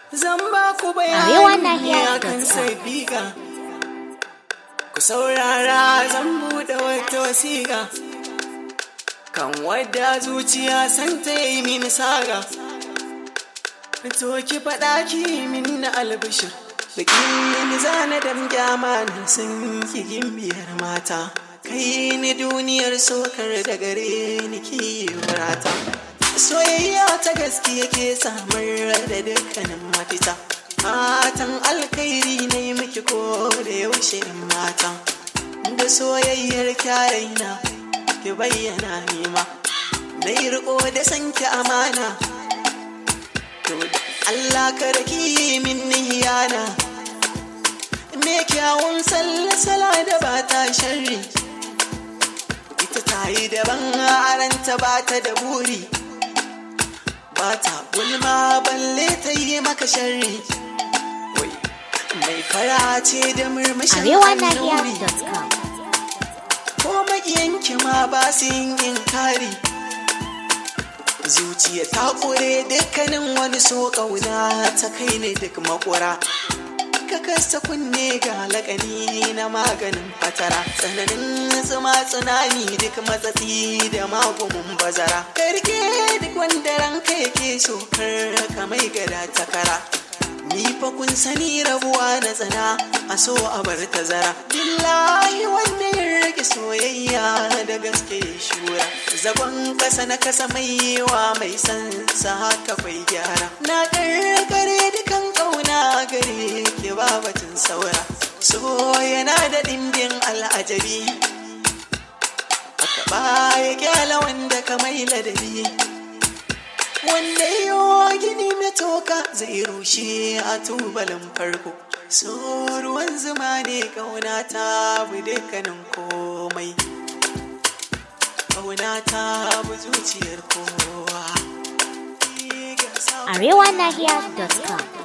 Zan ba ku Arewa bayani Nahiya akan dot com. sabiga. Ku saurara zan buɗe wata wasiƙa. Kan wadda zuciya san ta yi mini saga. To ki faɗa ki min na albishir. Bikin ni zana damgya manin sun ki gimbiyar mata. Kai ni duniyar sokar da gare ni kiwarata. Soyayya ta gaskiya ke samar da dukkanin mafita. Matan alkhairi ne miki ko da yaushe mata. Da soyayyar kyaraina ki bayyana nima. Na yi riko da sanki amana. To da Allah kada ki yi min niyana. Me kyawun sallasala da ba ta sharri. Ita ta yi daban aranta ba ta da buri. Ba ta gulma balle ta yi maka sharri. Wai, mai fara ce da murmushin Arewa annuri. Nahiya.com. ko maƙiyanki ma ba su yin inkari zuciya ta ƙure dukkanin wani so ƙauna ta kai ne duk makura ka kasta kunne ga laƙani na maganin fatara tsananin zuma tsunami duk matsatsi da magumin bazara karke duk wanda ranka yake so kar ka mai gada takara Ni fa kun sani rabuwa na tsana a so a bar tazara. Billahi wanda ya rage soyayya da gaske ya shura. Zagon kasa na kasa mai yiwa mai san sa haka bai gyara. Na karkare dukan kauna gare ke babatin saura. So yana da dimbin al'ajabi. Aka baya kyala wanda ka mai ladabi. wanda yo gini na toka zai rushe a tubalin farko so ruwan zuma ne kauna ta bu dukkanin komai kauna ta bu zuciyar kowa Arewa Nahiya.com.